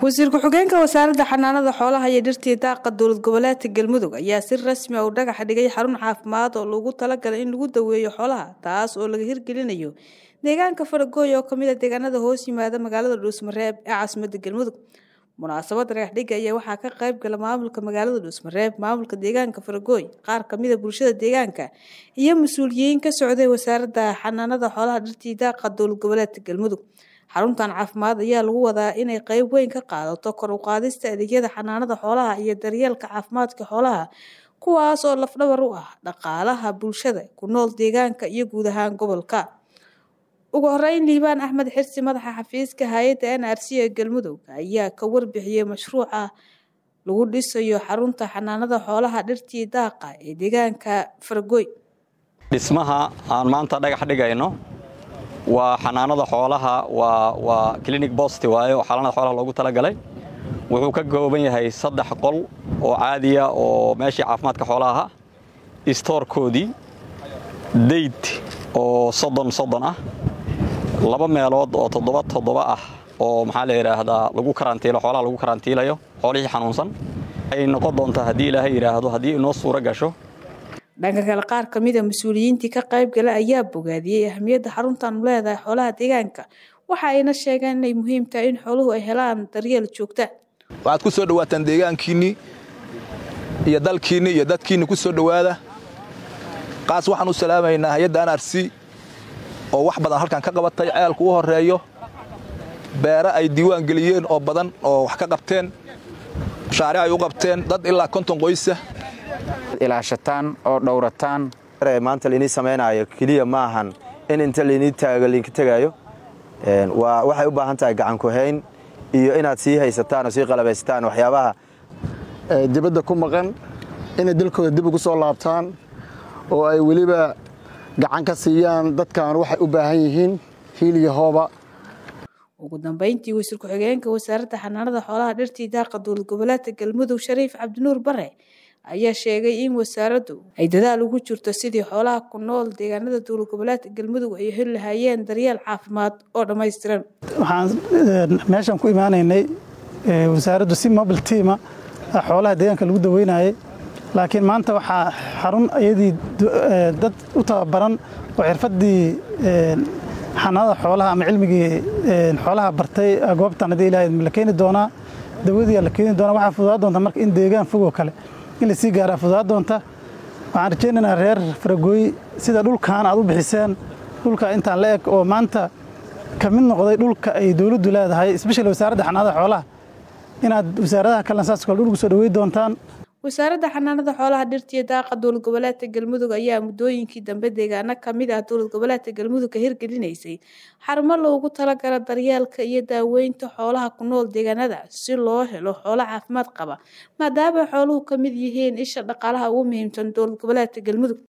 wasiir ku-xigeenka wasaaradda xanaanada xoolaha iyo dhirtii daaqa dowlad goboleedka galmudug ayaa si rasmi ah u dhagax dhigay xarun caafimaad oo loogu talagalay in lagu daweeyo xoolaha taas oo laga hirgelinayo deegaanka faragooy oo kamid a deegaanada hoos yimaada magaalada dhuusmareeb ee caasimada galmudug munaasabada dhagaxdhiga ayaa waxaa ka qayb gala maamulka magaalada dhuusmareeb maamulka deegaanka faragooy qaar kamid a bulshada deegaanka iyo mas-uuliyiin ka socday wasaaradda xanaanada xoolaha dhirtii daaqa dowlad goboleedka galmudug xaruntan caafimaad ayaa lagu wadaa inay qeyb weyn ka qaadato kor u qaadista adeegyada xanaanada xoolaha iyo daryeelka caafimaadka xoolaha kuwaas oo lafdhabar u ah dhaqaalaha bulshada ku nool deegaanka iyo guud ahaan gobolka ugu horeyn liibaan axmed xirsi madaxa xafiiska hay-adda n r c ee galmudug ayaa ka warbixiyey mashruuca lagu dhisayo xarunta xanaanada xoolaha dhirtii daaqa ee deegaanka fargoy dhismaha aan maanta dhagax dhigayno waa xanaanada xoolaha waa clinic bost waaye oo xanaanada xoolaha loogu talagalay wuxuu ka kooban yahay saddex qol oo caadiya oo meeshii caafimaadka xoolaha istoorkoodii dayd oo soddon soddon ah laba meelood oo toddoba toddoba ah oo maxaa la yidhaahdaa lagu karantiilo xoolaha lagu karantiilayo xoolihii xanuunsan ay noqon doontaa haddii ilaahay yidhaahdo haddii inoo suuro gasho dhanka kale qaar ka mid a mas-uuliyiintii ka qayb gala ayaa bogaadiyey ahamiyadda xaruntan u leedahay xoolaha deegaanka waxa ayna sheegeen inay muhiim tahay in xooluhu ay helaan daryeel joogta waxaad ku soo dhawaataan deegaankiinnii iyo dalkiinni iyo dadkiinni ku soo dhowaada qaas waxaan u salaamaynaa hay-adda anarsi oo wax badan halkan ka qabatay ceelku u horreeyo beere ay diiwaan geliyeen oo badan oo wax ka qabteen mashaaric ay u qabteen dad ilaa konton qoysa ilaashataan oo dhowrataan maanta lainii samaynaayo keliya ma ahan in inta lainii taago lainka tegaayo waa waxay u baahan tahay gacankuhayn iyo inaad sii haysataan oo sii qalabaysataan waxyaabaha dibadda ku maqan inay dalkooda dib ugu soo laabtaan oo ay weliba gacan ka siiyaan dadkan waxay u baahan yihiin hiil iyo hooba ugu dambeyntii wasiir ku-xigeenka wasaaradda xanaanada xoolaha dhirtii daaqa dowlad goboleedka galmudug shariif cabdinuur bare ayaa sheegay in wasaaraddu ay dadaal ugu jirto sidii xoolaha ku nool deegaanada dowlad goboleedka galmudug ay heli lahaayeen daryeel caafimaad oo dhammaystiran waxaan meeshan ku imaanaynay wasaaraddu si mobile tiama xoolaha deegaanka lagu daweynayay laakiin maanta waxaa xarun iyadii dad u tababaran oo xirfaddii xanaanada xoolaha ama cilmigii xoolaha bartay goobtan haddii ilahay la keeni doonaa dawadii la keeni doonaa waxaa fududaa doonta marka in deegaan fogoo kale in lasii gaaraa fududaa doonta waxaan rajaynaynaa reer faragooy sida dhulkan aad u bixiseen dhulka intaan la eg oo maanta ka mid noqday dhulka ay dowladdu leedahay espeshali wasaaradda xanaanada xoolaha inaad wasaaradaha kalena saas kale dhulku soo dhawey doontaan wasaaradda xanaanada xoolaha dhirtiyo daaqa dowlad goboleedka galmudug ayaa muddooyinkii dambe deegaano kamid ah dowlad goboleedka galmudug ka hirgelinaysay xarumo loogu talagala daryeelka iyo daaweynta xoolaha ku nool deegaanada si loo helo xoolo caafimaad qaba maadaama xooluhu ka mid yihiin isha dhaqaalaha ugu muhiimsan dowlad goboleedka galmudug